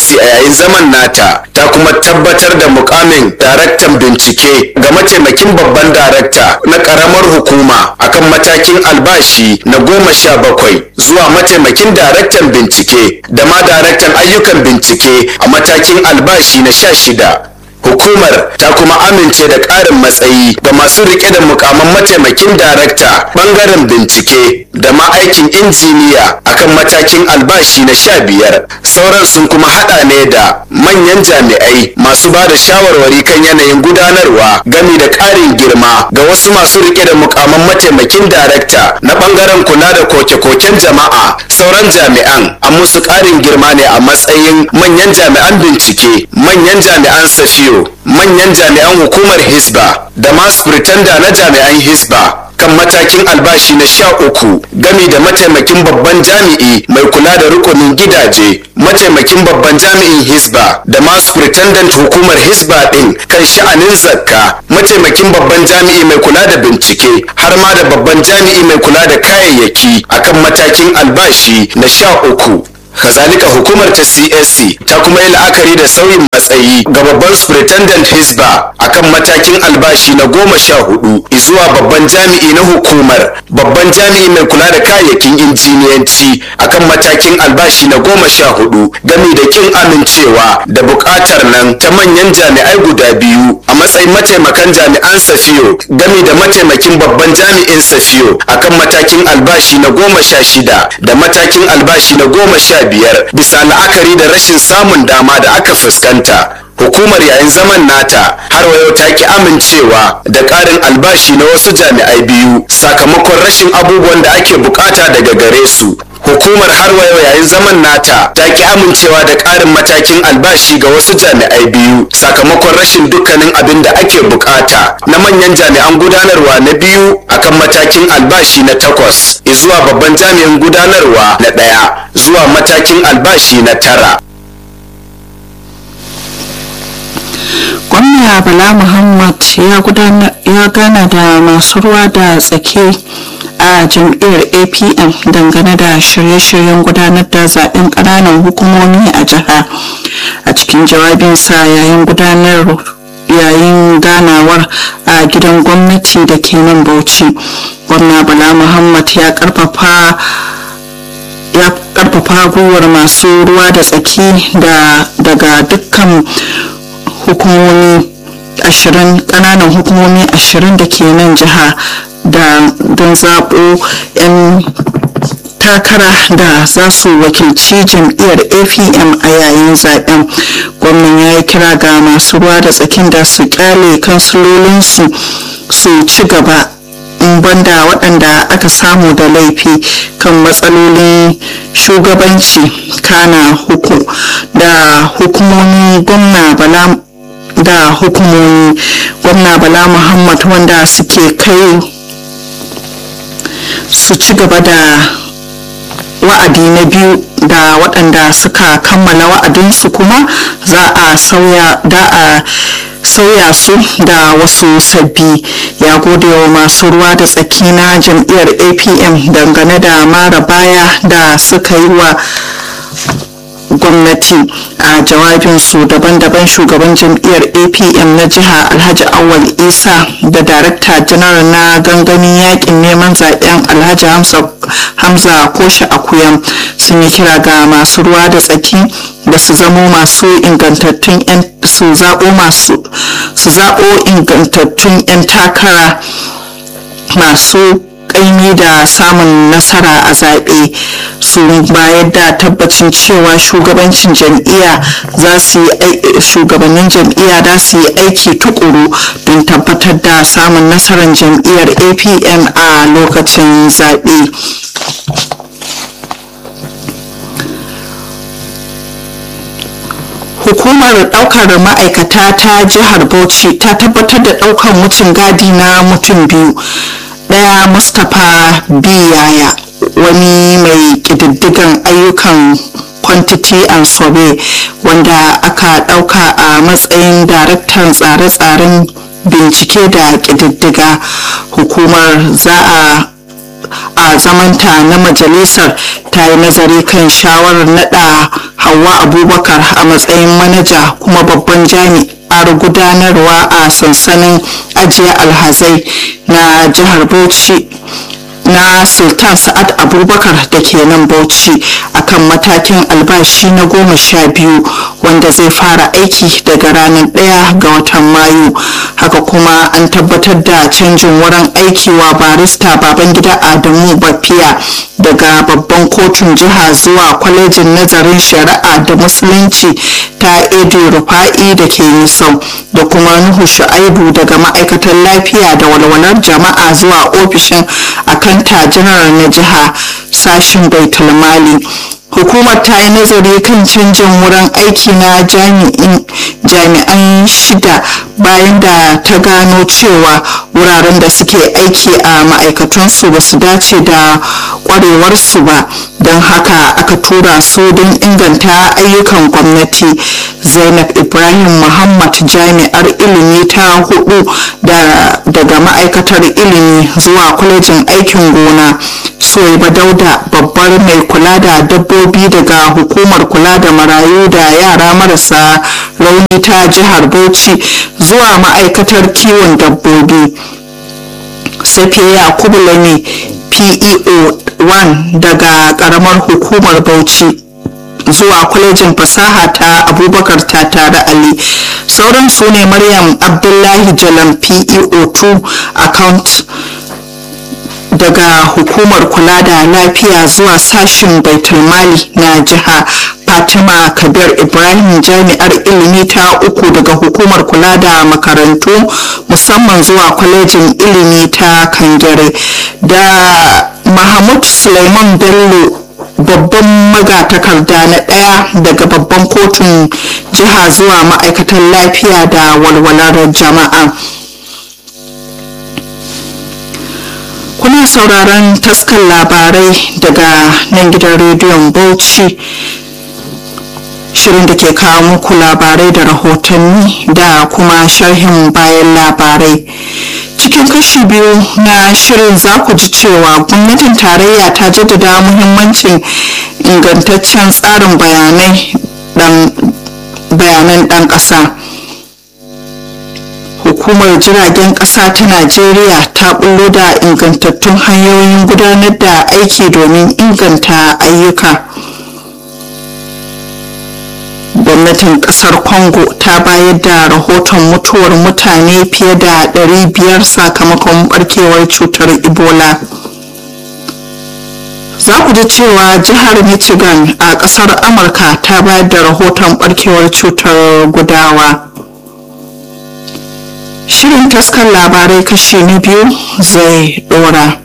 CAC a yayin zaman nata ta kuma tabbatar da mukamin daraktan bincike ga mataimakin babban darakta na karamar hukuma akan matakin albashi na goma sha bakwai zuwa mataimakin daraktan bincike da ma daraktan ayyukan bincike a matakin albashi na sha shida hukumar ta kuma amince da ƙarin matsayi ga masu rike da mukaman mataimakin darakta ɓangaren bincike da ma aikin injiniya akan matakin albashi na sha biyar sauran sun kuma haɗa ne da manyan jami'ai masu ba da shawarwari kan yanayin gudanarwa gami da ƙarin girma ga wasu masu rike da mukaman mataimakin darakta na ɓangaren kula da koke-koken jama'a sauran jami'an an musu ƙarin girma ne a matsayin manyan jami'an bincike manyan jami'an safiyo manyan jami'an hukumar hisba da masu pretender na jami'an hisba kan matakin albashi na sha uku gami da mataimakin babban jami'i mai kula da rukunin gidaje mataimakin babban jami'in hisba da masu pretendent hukumar hisba din kan sha'anin zakka mataimakin babban jami'i mai kula da bincike har ma da babban jami'i mai kula da kayayyaki akan matakin albashi na sha uku kazalika hukumar ta csc ta kuma yi la'akari da sauyin matsayi ga babban superintendent hisba akan matakin albashi na goma sha hudu zuwa babban jami'i na hukumar babban jami'i mai kula da kayayyakin injiniyanci akan matakin albashi na goma sha hudu gami da kin amincewa da bukatar nan ta manyan jami'ai guda biyu a matsayin mataimakan jami'an safiyo gami da mataimakin babban jami'in safiyo akan matakin albashi na goma sha shida da matakin albashi na goma sha biyar bisa la'akari da rashin samun dama da aka fuskanta hukumar yayin zaman nata har wayo ta ki amincewa da ƙarin albashi na wasu jami'ai biyu sakamakon rashin abubuwan da ake bukata daga gare su hukumar har wayo yayin zaman nata ta ki amincewa da ƙarin matakin albashi ga wasu jami'ai biyu sakamakon rashin dukkanin abin da ake bukata na manyan jami'an gudanarwa na biyu akan matakin albashi na takwas zuwa babban jami'in gudanarwa na ɗaya zuwa matakin albashi na tara gwamna bala muhammad ya gana da masu ruwa da tsaki a jam'iyyar apm dangane da shirye-shiryen gudanar da zaben ƙananan hukumomi a jiha a cikin jawabinsa yayin gudanar yayin ganawar a gidan gwamnati da ke nan bauchi gwamna bala muhammad ya karfafa ya karfafa gwiwar masu ruwa da tsaki daga dukkan hukumomi ashirin kananan hukumomi ashirin da ke nan jiha da don zaɓo 'yan takara da za su wakilci jam'iyyar apm a yayin zaben gwamnan ya yi kira ga masu ruwa da tsakin da su kyale kansulolinsu su ci gaba banda waɗanda aka samu da laifi kan matsalolin shugabanci kana huku da hukumomi gwamna bala da hukumomi gwamna bala muhammad wanda suke kai su ci gaba da wa'adi na biyu da waɗanda suka kammala wa'adinsu kuma za a sauya da a sauya su da wasu sabbi ya gode wa masu ruwa da tsaki na jam'iyyar apm dangane da mara baya da suka yi wa gwamnati a jawabinsu daban-daban shugaban jam'iyyar apm na jiha alhaji awal isa da darakta janar na gangamin yakin neman zaben alhaji hamza koshe akuyam sun yi kira ga masu ruwa da tsaki da su zamo masu ingantattun 'yan su zaɓo masu su zaɓo ingantattun 'yan takara masu kaimi da samun nasara a zaɓe su bayar da tabbacin cewa shugabancin jam'iyya za su yi shugabannin jam'iyya za su yi aiki tukuru don tabbatar da samun nasarar jam'iyyar apm a lokacin zaɓe hukumar daukar ma'aikata ta jihar bauchi ta tabbatar da daukar mutum gadi na mutum biyu daya mustapha biyaya wani mai kididdigan ayyukan quantity and survey wanda aka dauka a matsayin daraktan tsare-tsaren bincike da kididdiga hukumar za a a zamanta na majalisar ta yi nazari kan shawarar nada hawa hawa abubakar a matsayin manaja kuma babban jami'ar gudanarwa a sansanin ajiye alhazai na jihar bauchi na sultan sa'ad abubakar da ke nan bauchi akan matakin albashi na goma sha biyu wanda zai fara aiki daga ranar ɗaya ga watan mayu haka kuma an tabbatar da canjin wurin aiki wa barista babangida adamu bafiya daga babban kotun jiha zuwa kwalejin nazarin shari'a da musulunci ta edu rufa'i da ke nisau da kuma nuhu shu'aibu daga ma'aikatar lafiya da walwalar jama'a zuwa ofishin akanta janar na jiha sashin baitul mali hukumar ta yi nazari kan canjin wurin aiki na jami'an shida bayan da ta gano cewa wuraren da suke aiki a ma'aikatansu ba su dace da kwarewarsu ba don haka aka tura su don inganta ayyukan gwamnati zainab ibrahim muhammad jami'ar ilimi ta hudu daga ma'aikatar ilimi zuwa kwalejin aikin gona soyaba dauda babbar mai kula da dabbobi daga hukumar kula da marayu da yara marasa rauni ta jihar bauchi zuwa ma'aikatar kiwon dabbobi safiya yakubu lami peo 1 daga karamar hukumar bauchi zuwa kwalejin fasaha ta abubakar ta tare ali sauran su ne maryam abdullahi jalam peo 2 account daga hukumar kula da lafiya zuwa sashen baitulmali na jiha fatima kabir ibrahim jami'ar ilimi ta uku daga hukumar kula da makarantu musamman zuwa kwalejin ilimi ta kangare da mahmud suleiman bello babban magatakarda na ɗaya daga babban kotun jiha zuwa ma'aikatan lafiya da walwalar jama'a kuna sauraron taskar labarai daga nan gidan rediyon bauchi shirin da ke kawo muku labarai da rahotanni da kuma sharhin bayan labarai cikin kashi biyu na shirin za ku ji cewa gwamnatin tarayya ta jaddada muhimmancin ingantaccen tsarin bayanai bayanan ɗan ƙasa hukumar jiragen ƙasa ta najeriya ta bullo da ingantattun hanyoyin gudanar da aiki domin inganta ayyuka gwamnatin kasar congo ta bayar da rahoton mutuwar mutane fiye da 500 sakamakon barkewar cutar ebola za ku ji cewa jihar michigan a kasar amurka ta bayar da rahoton barkewar cutar gudawa shirin taskar labarai kashi na biyu zai dora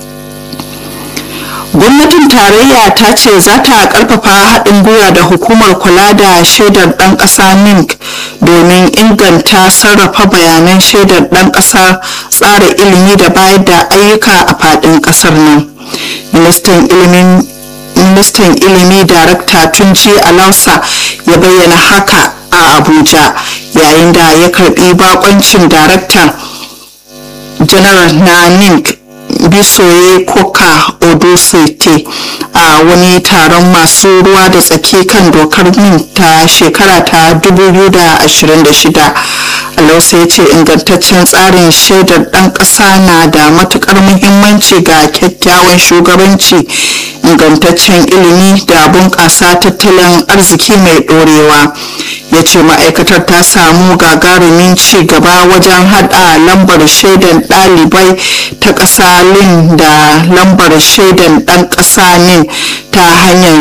gwamnatin tarayya ta ce za ta karfafa haɗin gwiwa da hukumar kula da shaidar ɗan ƙasa minc domin inganta sarrafa bayanan shaidar ɗan ƙasa tsara ilimi da bayar da ayyuka a faɗin ƙasar nan ministan ilimin ministan ilimi darakta tunji alausa ya bayyana haka a abuja yayin da ya karbi bakoncin daraktan janar na ninc bisoye koka odosete a wani taron masu ruwa da tsaki kan dokar min ta shekara ta 2026 alausa ya ce ingantaccen tsarin shaidar ɗan ƙasa na da matuƙar muhimmanci ga kyakkyawan shugabanci ingantaccen ilimi da bunƙasa tattalin arziki mai ɗorewa ya ce ma'aikatar ta samu gagarumin ci gaba wajen hada lambar shaidan ɗalibai ta ƙasa lin da lambar shaidan ɗan ƙasa nin ta hanyar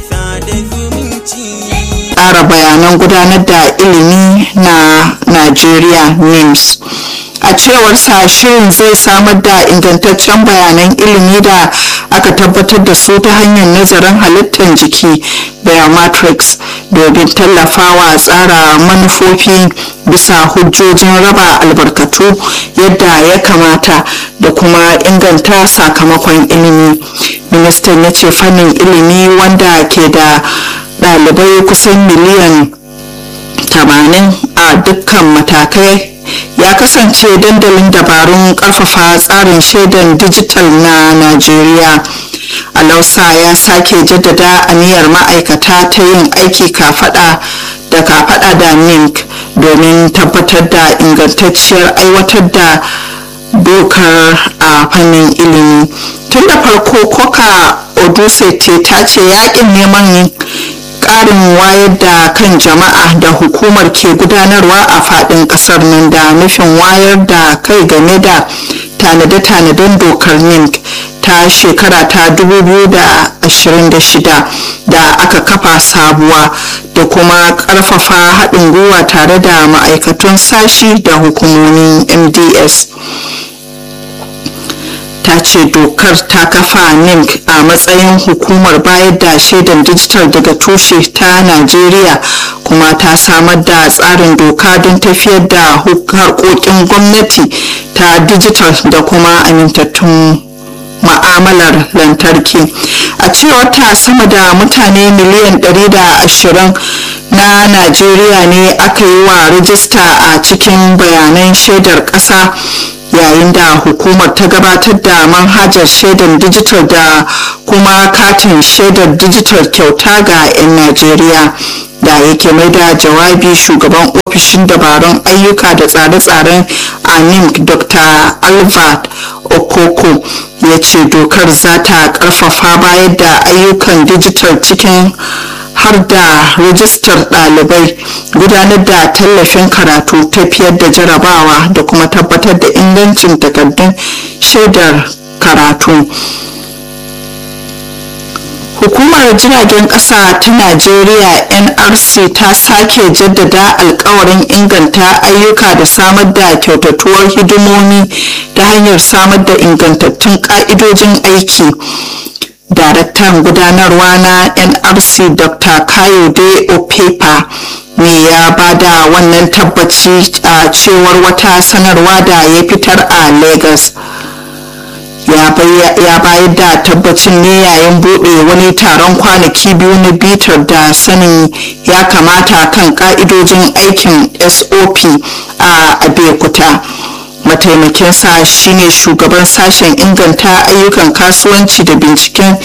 tsara bayanan gudanar da ilimi na najeriya nims a cewar sa shirin zai samar da ingantaccen bayanan ilimi da aka tabbatar da su ta hanyar nazarin halittar jiki biometrics domin tallafawa tsara manufofi bisa hujjojin raba albarkatu yadda ya kamata da kuma inganta sakamakon ilimi ministan ya ce fannin ilimi wanda ke da ɗalibai kusan miliyan 80 a dukkan matakai ya kasance dandalin dabarun karfafa tsarin shaidan dijital na najeriya alausa ya sake jaddada aniyar ma'aikata ta yin aiki kafada da kafada da mink domin tabbatar da ingantacciyar aiwatar da dokar a fannin ilimi tun da farko koka odusete ta ce yakin neman karin wayar da kan jama'a da hukumar ke gudanarwa a fadin kasar nan da nufin wayar da kai game da tanade-tanaden dokar mink ta shekara ta 2026 da aka kafa sabuwa da kuma karfafa haɗin gwiwa tare da ma'aikatun sashi da hukumomin mds ta ce dokar ta kafa nimc a matsayin hukumar bayar da shaidan dijital daga tushe ta najeriya kuma ta samar da tsarin doka don tafiyar da harkokin gwamnati ta dijital da kuma amintattun ma'amalar lantarki a cewar ta sama da mutane miliyan 120 na najeriya ne aka yi wa rijista a cikin bayanan shaidar ƙasa yayin da hukumar ta gabatar da manhajar shaidar dijital da kuma katin shaidar dijital kyauta ga 'yan najeriya da yake mai da jawabi shugaban ofishin dabarun ayyuka da tsare-tsaren anim dr albert okoko ya ce dokar za ta karfafa bayar da ayyukan dijital cikin har da rajistar ɗalibai gudanar da tallafin karatu tafiyar da jarabawa da kuma tabbatar da ingancin takardun shaidar karatu hukumar jiragen ƙasa ta najeriya nrc ta sake jaddada alkawarin inganta ayyuka da samar da kyautatuwar hidimomi ta hanyar samar da ingantattun ƙa'idojin aiki daraktan gudanarwa na nrc dr kayode opepa ne ya bada wannan tabbaci a cewar wata sanarwa da ya fitar a lagos ya bayar da tabbacin ne yayin buɗe wani taron kwanaki biyu na bitar da sanin ya kamata kan ka'idojin aikin sop a abekuta mataimakinsa shine shugaban sashen inganta ayyukan kasuwanci da binciken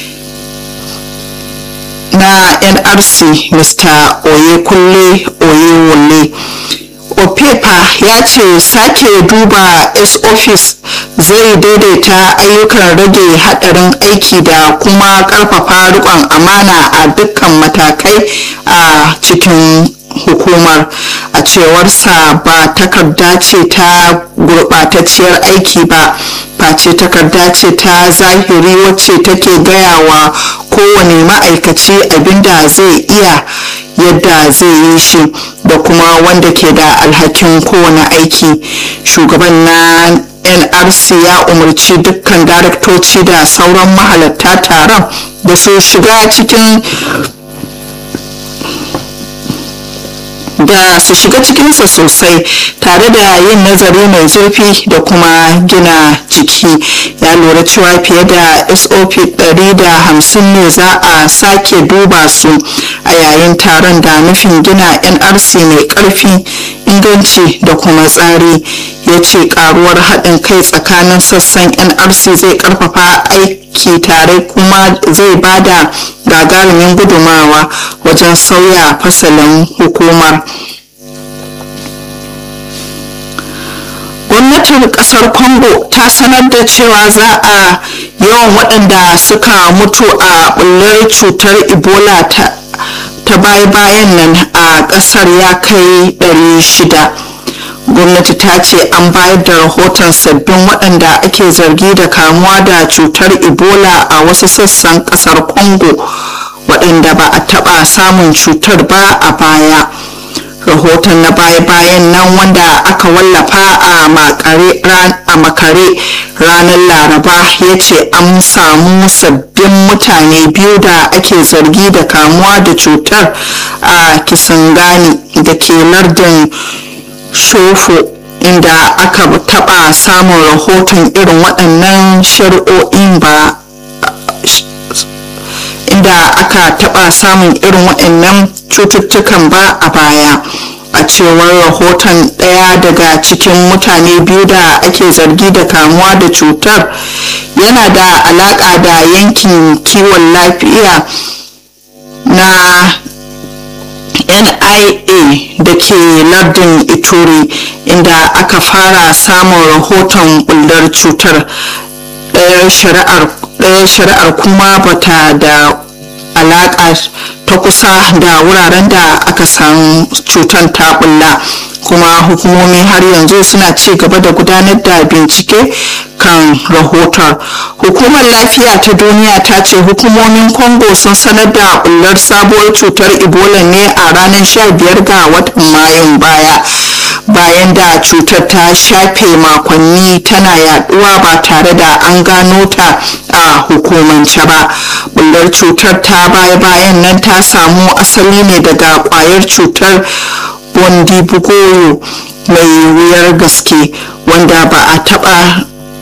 na nrc mr oyekunle oyewole opepa ya ce sake duba s-office zai daidaita ayyukan rage hadarin aiki da kuma karfafa rikon amana a dukkan matakai a cikin hukumar a cewarsa ba takarda ce ta gurbatacciyar aiki ba face takarda ce ta zahiri wacce take gaya wa kowane ma'aikaci abinda zai iya yadda zai yi shi da kuma wanda ke da alhakin kowane aiki shugaban na nrc ya umarci dukkan daraktoci da sauran mahalarta taron da su shiga cikin da su shiga cikinsa sosai tare da yin nazari mai zurfi da kuma gina jiki ya lura cewa fiye da sop 150 ne za a sake duba su a yayin taron da nufin gina nrc mai karfi inganci da kuma tsari ya ce karuwar haɗin kai tsakanin sassan nrc zai karfafa aiki tare kuma zai bada gagarumin gudumawa wajen sauya fasalin hukumar gwamnatin kasar congo ta sanar da cewa za a yawan waɗanda suka mutu a bullar cutar ebola ta ta baya-bayan nan a ƙasar ya kai 600 gwamnati ta ce an bayar da rahoton sabbin waɗanda ake zargi da kamuwa da cutar ebola a wasu sassan ƙasar congo waɗanda ba a taɓa samun cutar ba a baya rahoton na baya-bayan nan wanda aka wallafa a makare ranar laraba ya ce an samu sabbin mutane biyu da ake zargi da kamuwa da cutar a kisangani da ke lardin shofo inda aka taba samun rahoton irin waɗannan shari'o'in ba inda aka taba samun irin waɗannan cututtukan ba a baya a cewar rahoton ɗaya daga cikin mutane biyu da ake zargi da kamuwa da cutar yana da alaƙa da yankin kiwon lafiya na nia da ke lardin ituri inda aka fara samun rahoton bullar cutar ɗaya shari'ar kuma bata da alaƙa ta kusa da wuraren da aka san cutar ta bulla kuma hukumomi har yanzu suna ci gaba da gudanar da bincike kan rahoton hukumar lafiya ta duniya ta ce hukumomin congo sun sanar da bullar sabuwar cutar ebola ne a ranar 15 ga watan mayun baya bayan da cutar ta shafe makonni tana yaduwa ba tare da an gano ta a hukumance ba bullar cutar ta baya-bayan nan ta samu asali ne daga kwayar cutar bondibugoyo mai wuyar gaske wanda ba a taba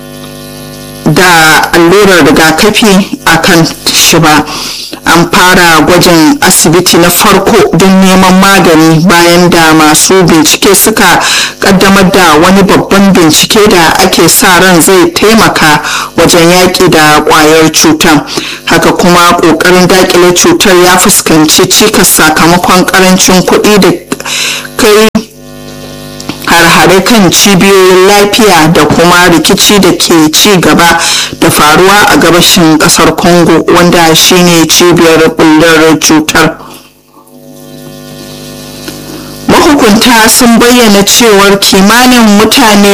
da allurar rigakafi a kan shi ba an fara gwajin asibiti na farko don neman magani bayan da masu bincike suka kaddamar da wani babban bincike da ake sa ran zai taimaka wajen yaƙi da ƙwayar cutar haka kuma ƙoƙarin daƙile cutar ya fuskanci cikas sakamakon ƙarancin kuɗi da kai har-hare kan cibiyoyin lafiya da kuma rikici da ke ci gaba da faruwa a gabashin kasar congo wanda shine cibiyar bullar cutar mahukunta sun bayyana cewar kimanin mutane